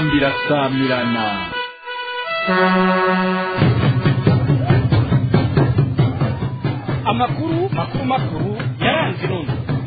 inzamba irasamirana amakuru makuru makuru yaranze intumwa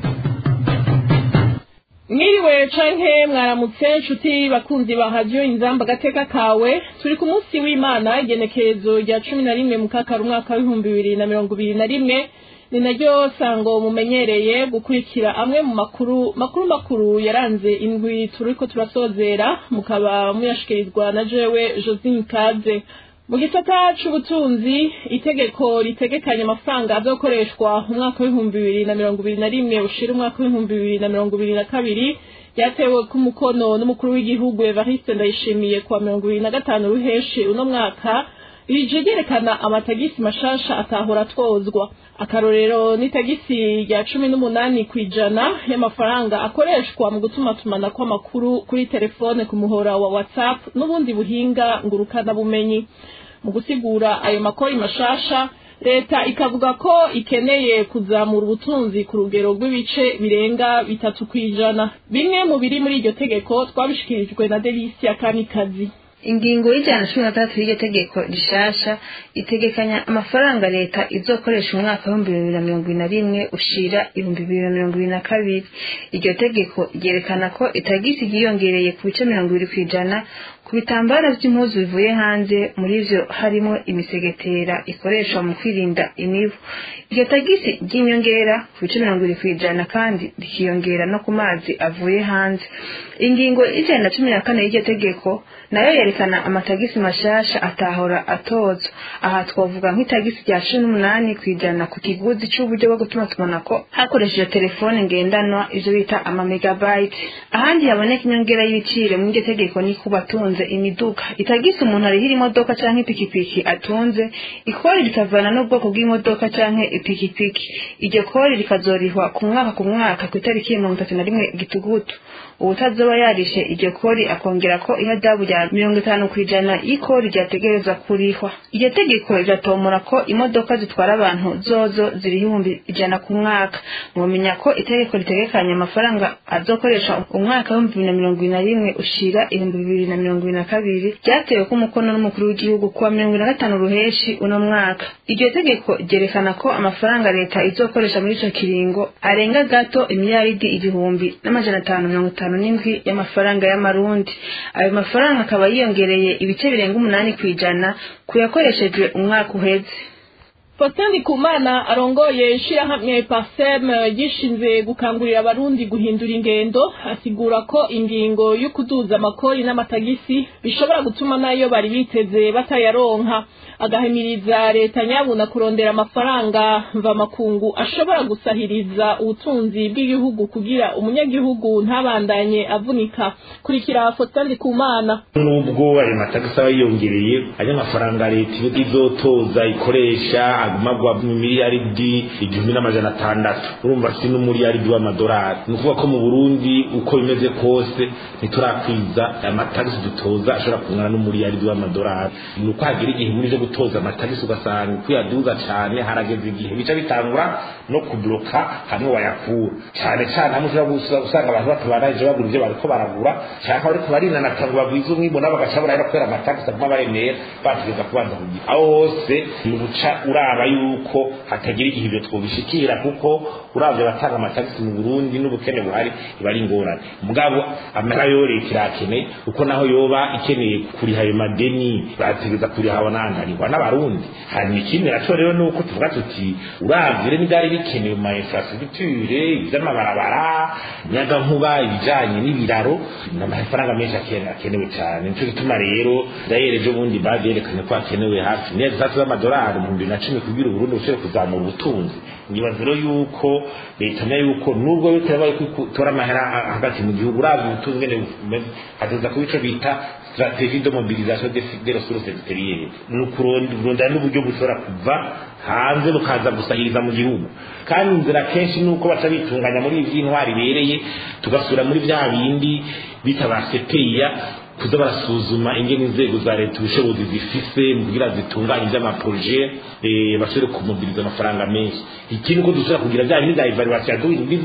mwiriwe canke mwaramutse nshuti bakunzi ba radiyo inzamba agateka kawe turi ku munsi w'imana igenekerezo rya cumi na rimwe mu kakaro umwaka w'ibihumbi bibiri na mirongo ibiri na rimwe ni naryo sango mumenyereye gukurikira amwe mu makuru makuru makuru yaranze indwi turiko turasozera mukaba muyashikirizwa na jewe josine kaze mu gisata c'ubutunzi itegeko ritegekanya amafaranga azokoreshwa mu mwaka w'ibihumbi bibiri na mirongo ibiri na rimwe ushira umwaka w'ibihumbi bibiri na mirongo ibiri na kabiri ryatewe ku mukono n'umukuru w'igihugu evariste ndayishimiye kuwa mirongo ibiri na gatanu ruheshi uno mwaka rije ryerekana amatagisi mashasha atahora atwozwa akarorero n'itagisi rya cumi n'umunani ku ijana y'amafaranga akoreshwa mu gutumatumana kw'amakuru kuri telefone ku muhora wa whatsapp n'ubundi buhinga ngurukanabumenyi mu gusigura ayo makori mashasha leta ikavuga ko ikeneye kuzamura ubutunzi ku rugero rw'ibice birenga bitatu ku ijana bimwe mu biri muri iryo tegeko twabishikirijwe na delisia kamikazi ingingo y'ijana cumi na gatatu y'iryo tegeko rishasha itegekanya amafaranga leta izokoresha umwaka w'ibihumbi bibiri na mirongo ibiri na rimwe ushira ibihumbi bibiri na mirongo ibiri na kabiri iryo tegeko ryerekana ko itagisi ryiyongereye ku bice mirongo ibiri ku ijana ku bitambaro by'impuzu bivuye hanze muri vyo harimo imisegetera ikoreshwa mu kwirinda imibu iryo tagisi ry'inyongera ku bice mirongo ibiri ku ijana kandi rikiyongera no ku mazi avuye hanze ingingo y'ijana na cumi na kane y'iryo tegeko nayo yerekana amatagisi mashasha atahora atozwa aha twavuga nk'itagisi rya cumi n'umunani ku ijana ku kiguzi c'uburyo bwo gutuma tumanako hakoresheje telefone ngendanwa ivyo bita amamegabayiti ahandi haboneka inyongera y'ibiciro muri iryo tegeko ni ku batunze imiduga itagisi umuntu arihira imodoka canke ipikipiki atunze ikori rikavana n'ubwoko bw'imodoka canke ipikipiki iryo kori rikazorihwa ku mwaka ku mwaka ku itariki mirongo itatu na rimwe gitugutu uwutazoba yarishe iryo kori akongera ko ihadabu rya mirongo itanu ku ijana y'ikori ryategerezwa kurihwa iryo tegeko riratomora ko imodoka zitwara abantu zozo ziriho ibihumbi ijana ku mwaka mwomenya ko itegeko ritegekanya amafaranga azokoresha umwaka w'ibihumbi bibiri na mirongo ibiri na rimwe ushira ibihumbi bibiri na mirongo ibiri na kabiri ryatewe ko umukono n'umukuru w'igihugu kuwa mirongo ibiri na gatanu ruheshi uno mwaka iryo tegeko ryerekana ko amafaranga leta izokoresha muri ico kiringo arenga gato imiliyaridi igihumbi n'amajana atanu mirongo itanu n'indwi y'amafaranga y'amarundi ayo mafaranga akaba yiyongereye ibice birenga umunani ku ijana ku yakoreshejwe umwaka uheze Faustin Ndikumana arongoye ishirahamwe Parsem gishinzwe gukangurira abarundi guhindura ingendo asigura ko ingingo yo kuduza amakori n'amatagisi bishobora gutuma nayo bari biteze batayaronka agahimiriza leta nyabuna kurondera amafaranga mva makungu ashobora gusahiriza ubutunzi bw'igihugu kugira umunyagihugu ntabandanye avunika kurikira Faustin Ndikumana nubwo ayo matagisi aba yiyongereye ayo mafaranga leta izotoza ikoresha agumagwa mu miliyaridi igihumbi n'amajana atandatu urumva si n'umuriyaridi w'amadolari ni ukuvuga ko mu burundi uko bimeze kose ntiturakwiza amatagisi dutoza ashobora kungana n'umuriyaridi w'amadolari ni uko hagira igihe muri zo gutoza amatagisi ugasanga kuyaduza cyane harageze igihe bica bitangura no kubloka hamwe wayakura cyane cyane hamwe ushobora usanga abantu batabarangije bagura ibyo bariko baragura cyangwa bariko barinanata ngo bagwize umwimbo nabo bagaca barahera kubera amatagisi aguma baremera bategeza kubanza kugira aho hose ni uguca uraba yuko hatagira igihe ibyo twobishikira kuko uravye abatanga amatagisi mu Burundi n'ubukene buhari iba ari ingorane mugabo amahera yo leta irakeneye kuko naho yoba ikeneye kuriha ayo madeni bategeza kuriha abanantarihwa n'abarundi hanyuma ikindi naco rero ni uko tuvuga tuti uravye rero n'ivyari bikenewe mu ma infrastructure ivy'amabarabara nyagankuba ibijanye n'ibiraro n'amafaranga menshi akenewe cyane nico gituma rero dayere ejo bundi bavyerekanye ko hakenewe hafi neza zitatu z'amadolari mu bibiri na cumi kugira uburundi bushobore kuzamura ubutunzi nibaza rero yuko leta menya yuko nubwo bitabaye kutora amahera hagati mu gihugu uravye ubutunzi ngene bumeze hateza kuba ico bita stratégie de mobilisation des ressources extérieures ni ukurondera n'uburyo bushobora kuva hanze bukaza gusahiriza mu gihugu kandi inzira kenshi ni uko baca bitunganya muri ibi by'intwari ibereye tugasubira muri bya bindi bita ba sepeya kuza barasuzuma ingene inzego za leta ubushobozi zifise kugira zitunganye iby'amaproje bashobore kumobiriza amafaranga menshi ikindi uko dushobora kugira bya bindi bya evaluation ya doing business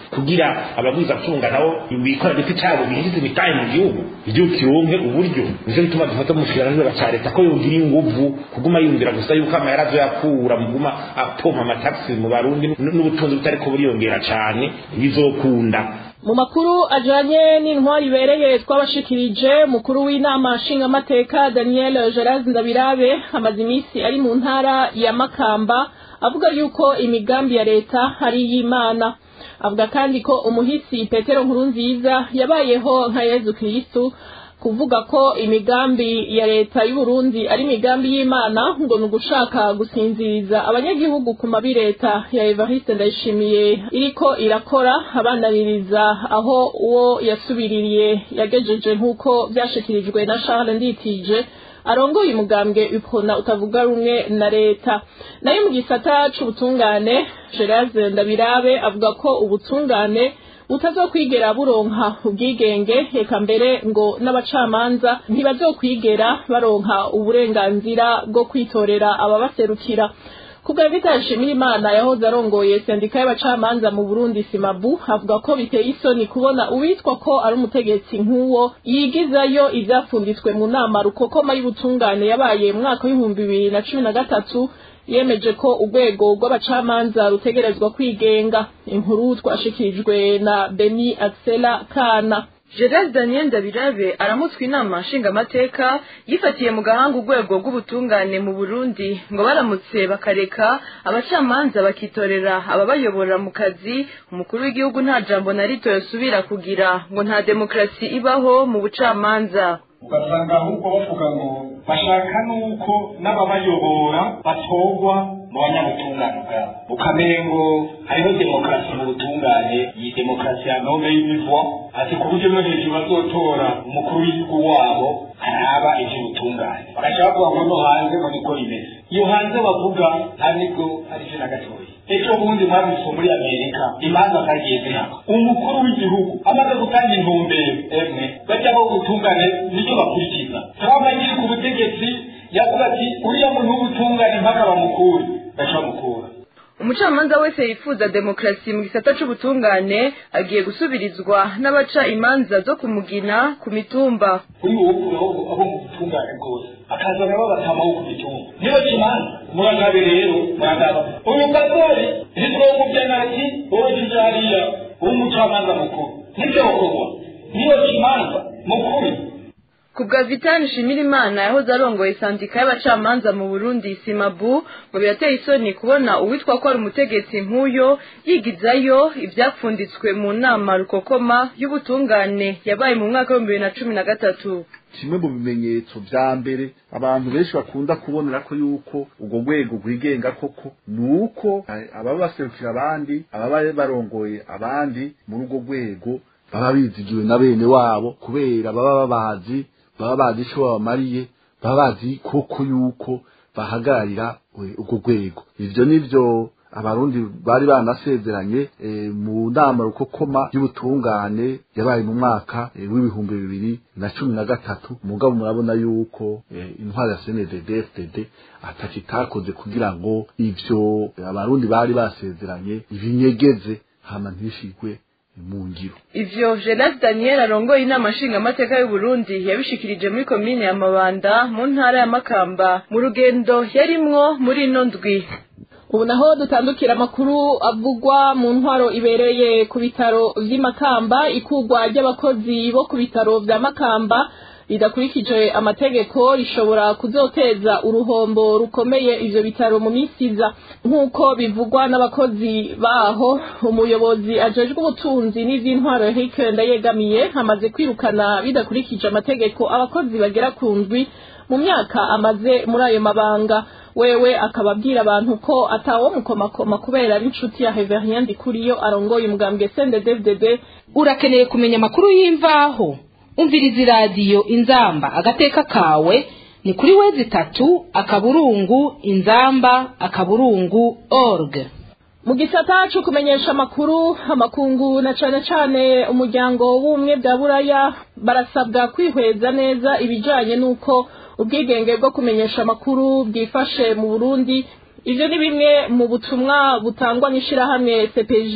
kugira abagwizatunga nabo bikora giti cyabo binjiza imitahe mu gihugu igihugu kironke uburyo nicyo gituma dufata umushikiranganji cya leta ko yogira inguvu kuguma yumvira gusa yuko amahera azoyakura muguma apompa amatagisi mu barundi n'ubutunzi butariko buriyongera cane bizokunda mu makuru ajanye n'intwari ibereye twabashikirije mukuru w'inama nshingamateka daniel gerard ndabirabe amaze iminsi ari mu ntara ya makamba avuga yuko imigambi ya leta ari iy'imana avuga kandi ko umuhisi petero nkurunziza yabayeho nka yezu kirisitu kuvuga ko imigambi ya leta y'u Burundi ari imigambi y'Imana ngo ni ugushaka gusinziriza abanyagihugu ku mabi leta ya Evariste Ndayishimiye iriko irakora abananiriza aho uwo yasubiririye yagejeje nk'uko byashikirijwe na Charles Nditije arongoye umugambwe ukona utavuga rumwe na leta nayo mu gisata c'ubutungane Gerard Ndabirabe avuga ko ubutungane butazokwigera buronka ubwigenge reka mbere ngo n'abacamanza ntibazokwigera baronka uburenganzira bwo kwitorera ababaserukira kubwa bitashimira imana yahoze arongoye sendika y'abacamanza mu Burundi Simabu avuga ko biteye isoni kubona uwitwa ko ari umutegetsi nk'uwo yigizayo ivyafunditswe mu nama rukokoma y'ubutungane yabaye mu mwaka w'ibihumbi bibiri na cumi na gatatu yemeje ko urwego rw'abacamanza rutegerezwa kwigenga inkuru twashikirijwe na Beni Axela Kana Gerard Daniel Ndabirabe aramutswe inama nshingamateka yifatiye mu gahanga urwego rw'ubutungane mu Burundi ngo baramutse bakareka abacamanza bakitorera ababayobora mu kazi umukuru w'igihugu nta jambo na rito yosubira kugira ngo nta demokarasi ibaho mu bucamanza ugasanga ahubwo bavuga ngo bashaka nuko n'ababayobora batorwa mu banyabutungane bwabo ukamenya ngo hariho demokarasi mu butungane iyi demokarasi ya nome y'imivo ati ku buryo no hejuru bazotora umukuru w'igihugu wabo araba ivy'ubutungane bagaca bavuga ngo no hanze ngo niko rimeze iyo hanze bavuga nta nibwo ari vyo na gatoya ejo bundi mwabise muri amerika imanza zagiye zihaba umukuru w'igihugu amaze gutanga intumbero emwe bajya bo gutungane nicyo bakurikiza trump akiri ku butegetsi yavuga ati uriya muntu w'ubutungane mpaka bamukure baca bamukura umucamanza wese yifuza demokarasi mu gisata c'ubutungane agiye gusubirizwa n'abaca imanza zo kumugina ku mitumba kuri wowe abo abo mu butungane bwose akazana babatamaho ku mitumba niba kimanza muragabe rero muragaba uyu pastori ntitwomuvya nati wowe jija hariya w'umucamanza mukuru nivyo gukorwa niyo kimanza mukuri ku bwa vitani nshimirimana yahoze arongoye sandika y'abacamanza mu burundi simabu ngo birateye isoni kubona uwitwa ko ari umutegetsi nk'uyo yigizayo ibyapfunditswe mu nama rukokoma y'ubutungane yabaye mu mwaka w'ibihumbi bibiri na cumi na gatatu kimwe mu bimenyetso vya mbere abantu benshi bakunda kubonera ko yuko urwo rwego rwigenga koko ni uko ababa baserukira abandi ababa barongoye abandi muri urwo rwego baba bizigiwe na bene wabo kubera baba babazi baba bazi ico babamariye baba bazi koko yuko bahagararira urwo rwego ivyo nivyo abarundi bari banasezeranye e, mu nama rukokoma y'ubutungane yabaye mu mwaka e, w'ibihumbi bibiri na cumi na gatatu mugabo murabona yuko e, intwari ya CNDD FDD ataki itakoze kugira ngo ivyo abarundi bari basezeranye ibinyegeze hama ntishigwe mu ngiro ivyo Gerard Daniel arongoye inama nshingamateka y'u Burundi yabishikirije muri komine ya Mabanda mu ntara ya Makamba mu rugendo yarimwo muri ino ndwi ubu naho dutandukira amakuru avugwa mu ntwaro ibereye ku bitaro vy'i Makamba ikugwa ry'abakozi bo ku bitaro vya Makamba ridakurikije amategeko rishobora kuzoteza uruhombo rukomeye ivyo bitaro mu minsi iza nk'uko bivugwa n'abakozi baho umuyobozi ajejwe ubutunzi n'ivy'intwaro Eric Ndayegamiye amaze kwirukana bidakurikije amategeko abakozi bagera ku ndwi mu myaka amaze muri ayo mabanga wewe akaba abwira abantu ko atawo mukomakoma kubera ari inshuti ya Heverien Ndikuriyo arongoye umugambwe CNDD-FDD urakeneye kumenya amakuru y'imvaho umviriza iradiyo inzamba agateka kawe ni kuri wezi itatu akaburungu inzamba akaburungu org mu gisata cyo kumenyesha amakuru amakungu na cane cane umuryango w'ubumwe bwa buraya barasabwa kwihweza neza ibijanye n'uko ubwigenge bwo kumenyesha amakuru bwifashe mu burundi ivyo ni bimwe mu butumwa butangwa n'ishirahamwe cpj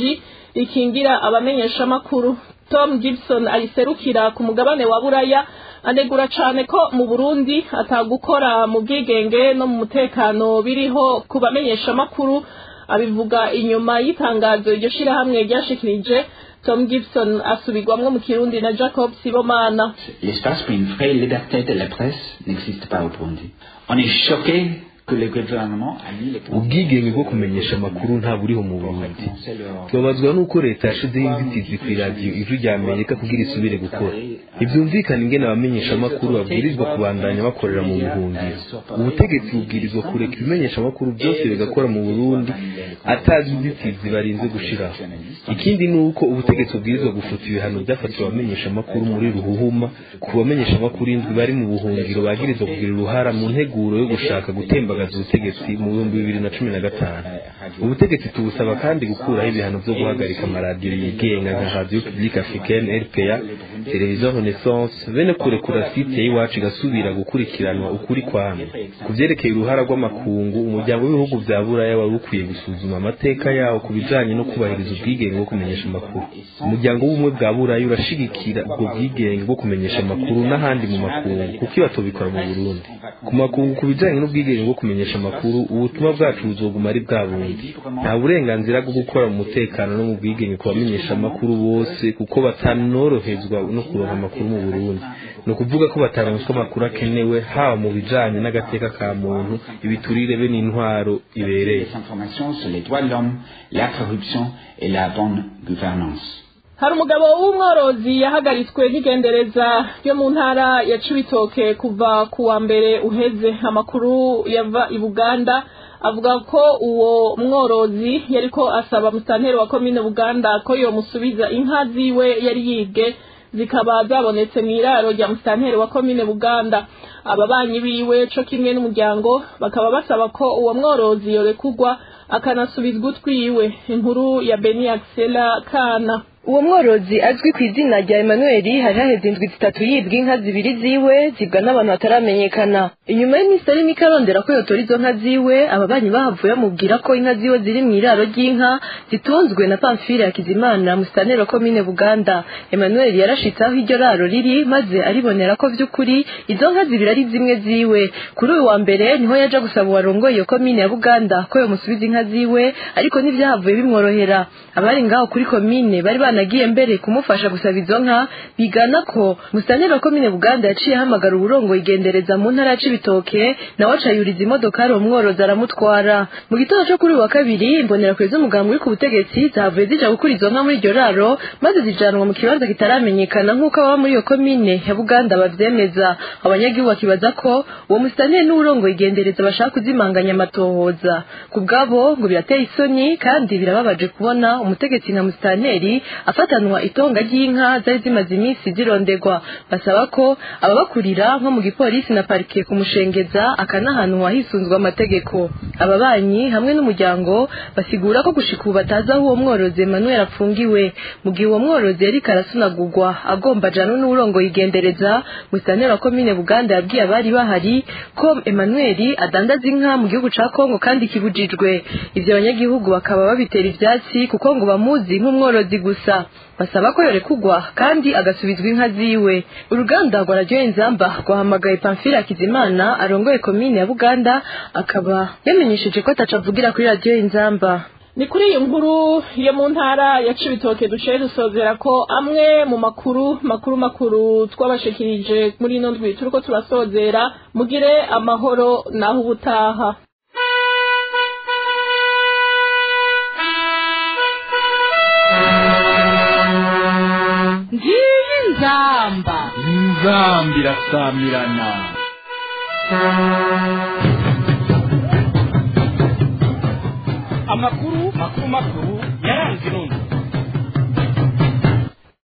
rikingira abamenyeshamakuru tom gibson ayiserukira ku mugabane wa buraya anegura cane ko mu burundi atagukora mu bwigenge no mu mutekano biriho ku bamenyeshamakuru abivuga inyuma y'itangazo iryo shirahamwe ryashikirije tom gibson asubirwamwo mu kirundi na jacob sibomana L'espace pour une vraie liberté de la presse n'existe pas au Burundi. On est choqué que le gouvernement a mis les ubwigenge bwo kumenyesha amakuru nta buriho mu burundi tubabazwa n'uko leta yashizeho inzitizi ku iradiyo ijwi rya amerika kugira isubire gukora ntibyumvikana ingene abamenyesha amakuru babwirizwa kubandanya bakorera mu buhungiro ubutegetsi bubwirizwa kureka ibimenyesha amakuru byose bigakora mu burundi atazi inzitizi barinze gushiraho ikindi ni uko ubutegetsi bubwirizwa gufuta ibihano byafatiwe abamenyesha amakuru muri ruhuhuma ku bamenyesha amakuru indwi bari mu buhungiro bagirizwa kugira uruhara mu nteguro yo gushaka gutembagaza ubutegetsi mu bihumbi bibiri na cumi na gatanu ubutegetsi tubusaba kandi gukuraho ibihano byo guhagarika amaradiyo yigenga nka radio publique africaine rpa televiziyo renaissance bene kurekura site y'iwacu igasubira gukurikiranwa ukuri kwamwe ku vyerekeye uruhara rw'amakungu umuryango w'ibihugu vya buraya wari ukwiye gusuzuma amateka yawo ku bijanye no kubahiriza ubwigenge bwo kumenyesha amakuru umuryango w'ubumwe bwa buraya urashigikira ubwo bwigenge bwo kumenyesha amakuru n'ahandi mu makungu kuko iyo batobikora mu burundi ku makungu ku bijanye n'ubwigenge bwo kumenyesha amakuru ubutumwa bwacu buzoguma ari bwa bundi nta burenganzira bwo gukora mu mutekano no mu bwigenge ku bamenyesha amakuru bose kuko batanorohezwa no kuronka amakuru mu burundi ni ukuvuga ko bataronswa amakuru akenewe haba mu bijanye n'agateka ka muntu ibiturire be n'intwaro ibereye les informations sur les droits de l'homme, la corruption et la bonne gouvernance. hari umugabo w'umworozi yahagaritswe nk'igendereza yo mu ntara ya cibitoke kuva ku wa mbere uheze amakuru yava i buganda avuga ko uwo mworozi yariko asaba musitanteri wa komine buganda ko yomusubiza inka ziwe yari yibwe zikaba zabonetse mu iraro rya musitanteri wa komine buganda ababanyi biwe co kimwe n'umuryango bakaba basaba ko uwo mworozi yorekugwa akanasubizwa utwiwe inkuru ya beni axela kana uwo mworozi azwi ku izina rya Emmanuel hari haheze indwi zitatu yibwa inka zibiri ziwe zibwa n'abantu bataramenyekana inyuma y'iminsi ari mike arondera ko yotora izo nka ziwe ababanyi bahavuye bamubwira ko inka ziwe ziri mu iraro ry'inka zitunzwe na pamfile ya kizimana musitanteri wa komine buganda Emmanuel yarashitse aho iryo raro riri maze aribonera ko vy'ukuri izo nka zibiri ari zimwe ziwe kuri uyu wa mbere niho yaja gusaba uwarongoye iyo komine ya buganda ko yomusubiza inka ziwe ariko ntivyahavuye bimworohera abari ngaho kuri komine bari banagiye mbere kumufasha gusaba izo nka bigana ko musitanteri wa komine buganda yaciye ahamagara uburongo igendereza mu ntara ya cibitoke nawe acayuriza imodokari uwo mworozi aramutwara mu gitondo co kuri uyu wa kabiri imbonerakure z'umugambi uri ku butegetsi zavuye zija gukura izo nka muri iryo raro maze zijanwa mu kibanza kitaramenyekana nk'uko ababa muri iyo komine ya buganda bavyemeza abanyagihugu bakibaza ko uwo musitanteri n'uburongo igendereza bashaka kuzimanganya amatohoza ku bwabo ngo birateye isoni kandi birababaje kubona umutegetsi nka musitanteri afatanwa itonga ry'inka zari zimaze iminsi zirondegwa basaba ko ababakurira nko mu gipolisi na parike kumushengeza akanahanwa hisunzwe amategeko ababanyi hamwe n'umuryango basigura ko gushika ubu batazi aho uwo mworozi Emmanuel apfungiwe mu gihe uwo mworozi yariko arasunagurwa agomba ajana n'uburongo yigendereza musitanteri wa komine buganda yabwiye abari bahari ko Emmanuel adandaza inka mu gihugu ca Kongo kandi kibujijwe ivyo abanyagihugu bakaba babitera ivyatsi kuko ngo bamuzi nk'umworozi gusa basaba ko yorekugwa kandi agasubizwa inka ziwe uruganda rwa radiyo inzamba rwahamagaye pamfile hakizimana arongoye komine ya buganda akaba yamenyesheje ko ataca avugira kuri radiyo inzamba ni kuri iyi nkuru yo mu ntara ya cibitoke duciye dusozera ko amwe mu makuru makuru makuru twabashikirije muri ino ndwi turiko turasozera mugire amahoro naho ubutaha ngiyi nzamba inzamba irasamirana amakuru makuru makuru yaranze intumwa